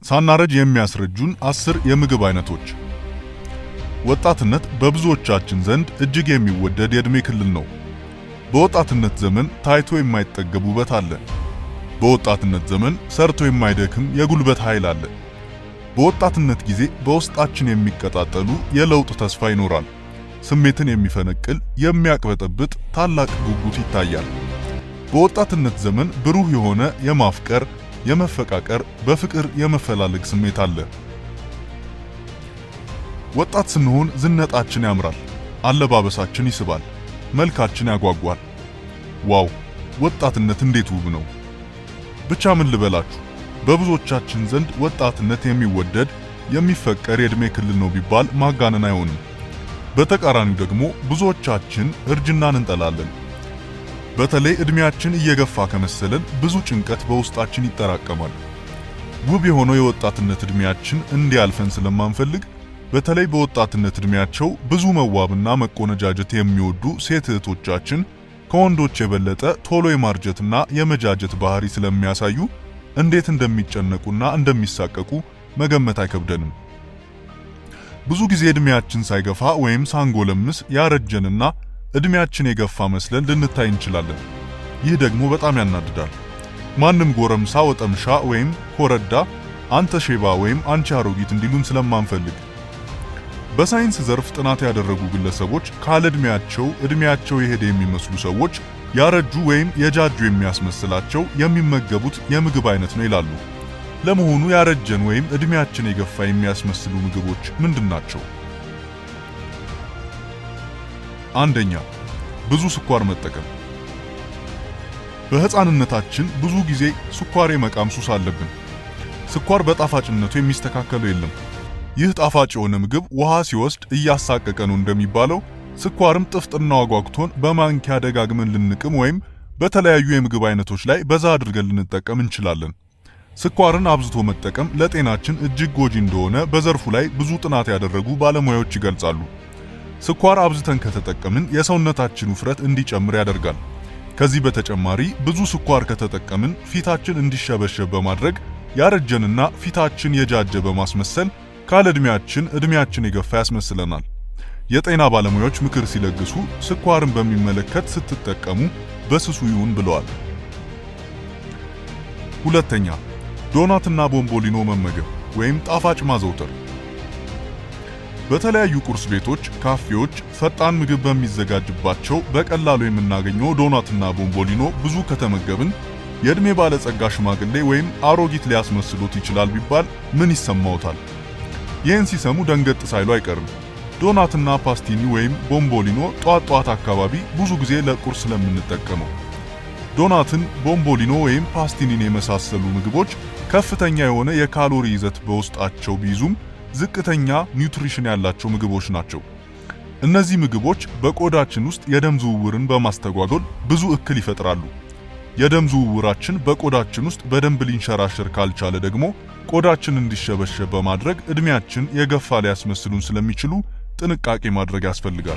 ሳናረጅ የሚያስረጁን አስር የምግብ አይነቶች። ወጣትነት በብዙዎቻችን ዘንድ እጅግ የሚወደድ የዕድሜ ክልል ነው። በወጣትነት ዘመን ታይቶ የማይጠገብ ውበት አለ። በወጣትነት ዘመን ሰርቶ የማይደክም የጉልበት ኃይል አለ። በወጣትነት ጊዜ በውስጣችን የሚቀጣጠሉ የለውጥ ተስፋ ይኖራል። ስሜትን የሚፈነቅል የሚያቅበጠብጥ ታላቅ ጉጉት ይታያል። በወጣትነት ዘመን ብሩህ የሆነ የማፍቀር፣ የመፈቃቀር፣ በፍቅር የመፈላለግ ስሜት አለ። ወጣት ስንሆን ዝነጣችን ያምራል፣ አለባበሳችን ይስባል፣ መልካችን ያጓጓል። ዋው ወጣትነት እንዴት ውብ ነው! ብቻ ምን ልበላችሁ፣ በብዙዎቻችን ዘንድ ወጣትነት የሚወደድ የሚፈቀር የዕድሜ ክልል ነው ቢባል ማጋነን አይሆንም። በተቃራኒው ደግሞ ብዙዎቻችን እርጅናን እንጠላለን። በተለይ ዕድሜያችን እየገፋ ከመሰለን ብዙ ጭንቀት በውስጣችን ይጠራቀማል። ውብ የሆነው የወጣትነት ዕድሜያችን እንዲያልፈን ስለማንፈልግ በተለይ በወጣትነት ዕድሜያቸው ብዙ መዋብና መቆነጃጀት የሚወዱ ሴት እህቶቻችን ከወንዶች የበለጠ ቶሎ የማርጀትና የመጃጀት ባህሪ ስለሚያሳዩ እንዴት እንደሚጨነቁና እንደሚሳቀቁ መገመት አይከብደንም። ብዙ ጊዜ ዕድሜያችን ሳይገፋ ወይም ሳንጎለምስ ያረጀንና ዕድሜያችን የገፋ መስለን ልንታይ እንችላለን። ይህ ደግሞ በጣም ያናድዳል። ማንም ጎረምሳ ወጠምሻ ወይም ኮረዳ አንተ ሼባ ወይም አንቺ አሮጊት እንዲሉን ስለማንፈልግ በሳይንስ ዘርፍ ጥናት ያደረጉ ግለሰቦች ካለ ዕድሜያቸው ዕድሜያቸው የሄደ የሚመስሉ ሰዎች ያረጁ ወይም የጃጁ የሚያስመስላቸው የሚመገቡት የምግብ አይነት ነው ይላሉ። ለመሆኑ ያረጀን ወይም ዕድሜያችን የገፋ የሚያስመስሉ ምግቦች ምንድን ናቸው? አንደኛ፣ ብዙ ስኳር መጠቀም። በሕፃንነታችን ብዙ ጊዜ ስኳር የመቃም ሱስ አለብን። ስኳር በጣፋጭነቱ የሚስተካከለው የለም። ይህ ጣፋጭ የሆነ ምግብ ውሃ ሲወስድ እያሳቀቀ ነው እንደሚባለው ስኳርም ጥፍጥናው አጓግቶን በማንኪያ ደጋግመን ልንቅም ወይም በተለያዩ የምግብ አይነቶች ላይ በዛ አድርገን ልንጠቀም እንችላለን። ስኳርን አብዝቶ መጠቀም ለጤናችን እጅግ ጎጂ እንደሆነ በዘርፉ ላይ ብዙ ጥናት ያደረጉ ባለሙያዎች ይገልጻሉ። ስኳር አብዝተን ከተጠቀምን የሰውነታችን ውፍረት እንዲጨምር ያደርጋል። ከዚህ በተጨማሪ ብዙ ስኳር ከተጠቀምን ፊታችን እንዲሸበሸብ በማድረግ ያረጀንና ፊታችን የጃጀ በማስመሰል ካለ ዕድሜያችን ዕድሜያችን የገፋ ያስመስለናል። የጤና ባለሙያዎች ምክር ሲለግሱ ስኳርን በሚመለከት ስትጠቀሙ በስሱ ይሁን ብለዋል። ሁለተኛ፣ ዶናትና ቦምቦሊኖ መመገብ ወይም ጣፋጭ ማዘውተር። በተለያዩ ቁርስ ቤቶች፣ ካፌዎች ፈጣን ምግብ በሚዘጋጅባቸው በቀላሉ የምናገኘው ዶናትና ቦምቦሊኖ ብዙ ከተመገብን የዕድሜ ባለጸጋ ሽማግሌ ወይም አሮጊት ሊያስመስሉት ይችላል ቢባል ምን ይሰማዎታል? ይህን ሲሰሙ ደንገጥ ሳይሉ አይቀርም። ዶናትና ፓስቲኒ ወይም ቦምቦሊኖ ጧት ጧት አካባቢ ብዙ ጊዜ ለቁርስ ስለምንጠቀመው። ዶናትን፣ ቦምቦሊኖ ወይም ፓስቲኒን የመሳሰሉ ምግቦች ከፍተኛ የሆነ የካሎሪ ይዘት በውስጣቸው ቢይዙም ዝቅተኛ ኒውትሪሽን ያላቸው ምግቦች ናቸው። እነዚህ ምግቦች በቆዳችን ውስጥ የደም ዝውውርን በማስተጓጎል ብዙ እክል ይፈጥራሉ። የደም ዝውውራችን በቆዳችን ውስጥ በደንብ ሊንሸራሸር ካልቻለ ደግሞ ቆዳችን እንዲሸበሸብ በማድረግ ዕድሜያችን የገፋ ሊያስመስሉን ስለሚችሉ ጥንቃቄ ማድረግ ያስፈልጋል።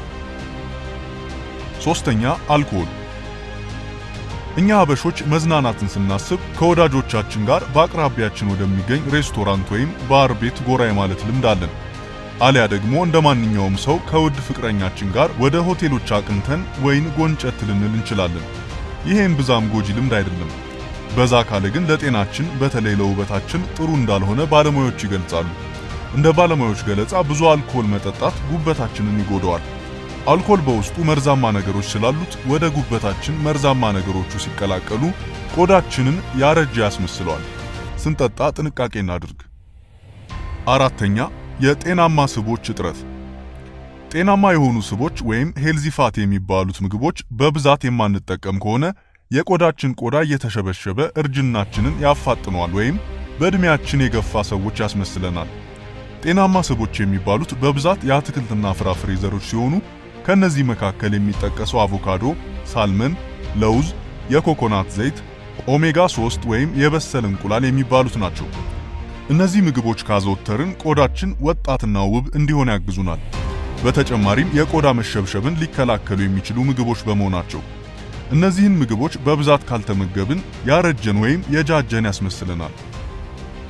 ሶስተኛ አልኮል። እኛ ሀበሾች መዝናናትን ስናስብ ከወዳጆቻችን ጋር በአቅራቢያችን ወደሚገኝ ሬስቶራንት ወይም ባር ቤት ጎራ የማለት ልምድ አለን። አሊያ ደግሞ እንደ ማንኛውም ሰው ከውድ ፍቅረኛችን ጋር ወደ ሆቴሎች አቅንተን ወይን ጎንጨት ልንል እንችላለን። ይሄም ብዛም ጎጂ ልምድ አይደለም። በዛ ካለ ግን ለጤናችን በተለይ ለውበታችን ጥሩ እንዳልሆነ ባለሙያዎች ይገልጻሉ። እንደ ባለሙያዎች ገለጻ ብዙ አልኮል መጠጣት ጉበታችንን ይጎዳዋል። አልኮል በውስጡ መርዛማ ነገሮች ስላሉት ወደ ጉበታችን መርዛማ ነገሮቹ ሲቀላቀሉ ቆዳችንን ያረጀ ያስመስለዋል። ስንጠጣ ጥንቃቄ እናድርግ። አራተኛ የጤናማ ስቦች እጥረት። ጤናማ የሆኑ ስቦች ወይም ሄልዚ ፋት የሚባሉት ምግቦች በብዛት የማንጠቀም ከሆነ የቆዳችን ቆዳ እየተሸበሸበ እርጅናችንን ያፋጥነዋል ወይም በዕድሜያችን የገፋ ሰዎች ያስመስለናል። ጤናማ ስቦች የሚባሉት በብዛት የአትክልትና ፍራፍሬ ዘሮች ሲሆኑ ከነዚህ መካከል የሚጠቀሰው አቮካዶ፣ ሳልመን፣ ለውዝ፣ የኮኮናት ዘይት፣ ኦሜጋ 3 ወይም የበሰለ እንቁላል የሚባሉት ናቸው። እነዚህ ምግቦች ካዘወተርን ቆዳችን ወጣትና ውብ እንዲሆን ያግዙናል። በተጨማሪም የቆዳ መሸብሸብን ሊከላከሉ የሚችሉ ምግቦች በመሆናቸው እነዚህን ምግቦች በብዛት ካልተመገብን ያረጀን ወይም የጃጀን ያስመስለናል።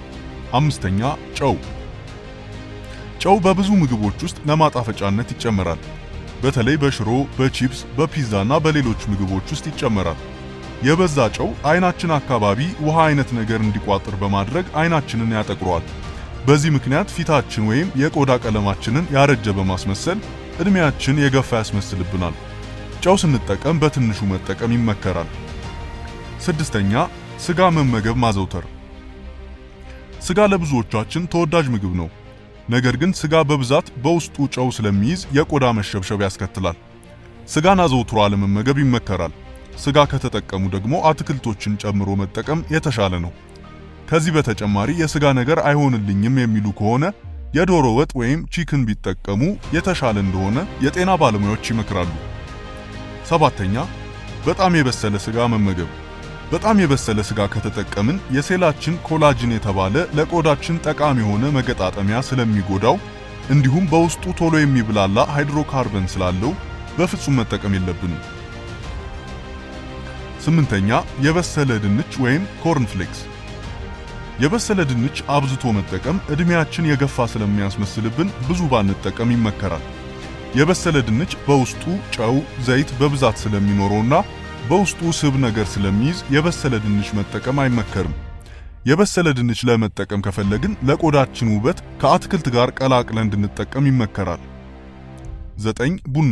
አምስተኛ ጨው። ጨው በብዙ ምግቦች ውስጥ ለማጣፈጫነት ይጨመራል። በተለይ በሽሮ፣ በቺፕስ፣ በፒዛና በሌሎች ምግቦች ውስጥ ይጨመራል። የበዛ ጨው አይናችን አካባቢ ውሃ አይነት ነገር እንዲቋጥር በማድረግ አይናችንን ያጠቁረዋል። በዚህ ምክንያት ፊታችን ወይም የቆዳ ቀለማችንን ያረጀ በማስመሰል እድሜያችን የገፋ ያስመስልብናል። ጨው ስንጠቀም በትንሹ መጠቀም ይመከራል። ስድስተኛ ስጋ መመገብ ማዘውተር። ስጋ ለብዙዎቻችን ተወዳጅ ምግብ ነው። ነገር ግን ስጋ በብዛት በውስጡ ጨው ስለሚይዝ የቆዳ መሸብሸብ ያስከትላል። ስጋን አዘውትሮ አለመመገብ ይመከራል። ስጋ ከተጠቀሙ ደግሞ አትክልቶችን ጨምሮ መጠቀም የተሻለ ነው። ከዚህ በተጨማሪ የስጋ ነገር አይሆንልኝም የሚሉ ከሆነ የዶሮ ወጥ ወይም ቺክን ቢጠቀሙ የተሻለ እንደሆነ የጤና ባለሙያዎች ይመክራሉ። ሰባተኛ በጣም የበሰለ ስጋ መመገብ። በጣም የበሰለ ስጋ ከተጠቀምን የሴላችን ኮላጅን የተባለ ለቆዳችን ጠቃሚ የሆነ መገጣጠሚያ ስለሚጎዳው እንዲሁም በውስጡ ቶሎ የሚብላላ ሃይድሮካርበን ስላለው በፍጹም መጠቀም የለብንም። ስምንተኛ የበሰለ ድንች ወይም ኮርንፍሌክስ። የበሰለ ድንች አብዝቶ መጠቀም እድሜያችን የገፋ ስለሚያስመስልብን ብዙ ባንጠቀም ይመከራል። የበሰለ ድንች በውስጡ ጨው፣ ዘይት በብዛት ስለሚኖረውና በውስጡ ስብ ነገር ስለሚይዝ የበሰለ ድንች መጠቀም አይመከርም። የበሰለ ድንች ለመጠቀም ከፈለግን ለቆዳችን ውበት ከአትክልት ጋር ቀላቅለን እንድንጠቀም ይመከራል። ዘጠኝ ቡና።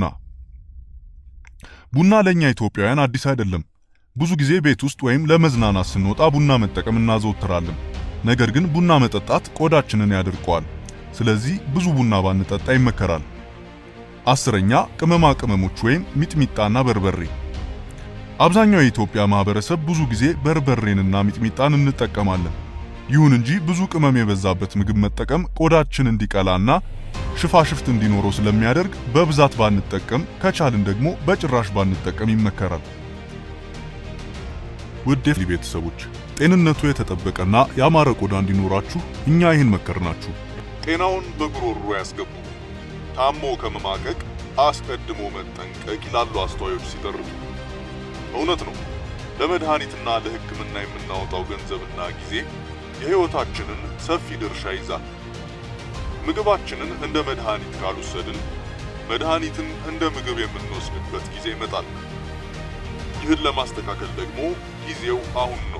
ቡና ለኛ ኢትዮጵያውያን አዲስ አይደለም። ብዙ ጊዜ ቤት ውስጥ ወይም ለመዝናናት ስንወጣ ቡና መጠቀም እናዘወትራለን። ነገር ግን ቡና መጠጣት ቆዳችንን ያደርቀዋል። ስለዚህ ብዙ ቡና ባንጠጣ ይመከራል። አስረኛ ቅመማ ቅመሞች ወይም ሚጥሚጣና በርበሬ። አብዛኛው የኢትዮጵያ ማህበረሰብ ብዙ ጊዜ በርበሬንና ሚጥሚጣን እንጠቀማለን። ይሁን እንጂ ብዙ ቅመም የበዛበት ምግብ መጠቀም ቆዳችን እንዲቀላና ሽፋሽፍት እንዲኖረው ስለሚያደርግ በብዛት ባንጠቀም፣ ከቻልን ደግሞ በጭራሽ ባንጠቀም ይመከራል። ውድ የፍሊ ቤተሰቦች ጤንነቱ የተጠበቀና ያማረ ቆዳ እንዲኖራችሁ እኛ ይህን መከርናችሁ። ጤናውን በጉሮሮ ያስገቡ። ታሞ ከመማቀቅ አስቀድሞ መጠንቀቅ ይላሉ አስተዋዮች ሲተርቱ። እውነት ነው። ለመድኃኒትና ለሕክምና የምናወጣው ገንዘብና ጊዜ የሕይወታችንን ሰፊ ድርሻ ይዛል። ምግባችንን እንደ መድኃኒት ካልወሰድን መድኃኒትን እንደ ምግብ የምንወስድበት ጊዜ ይመጣል። ይህን ለማስተካከል ደግሞ ጊዜው አሁን ነው።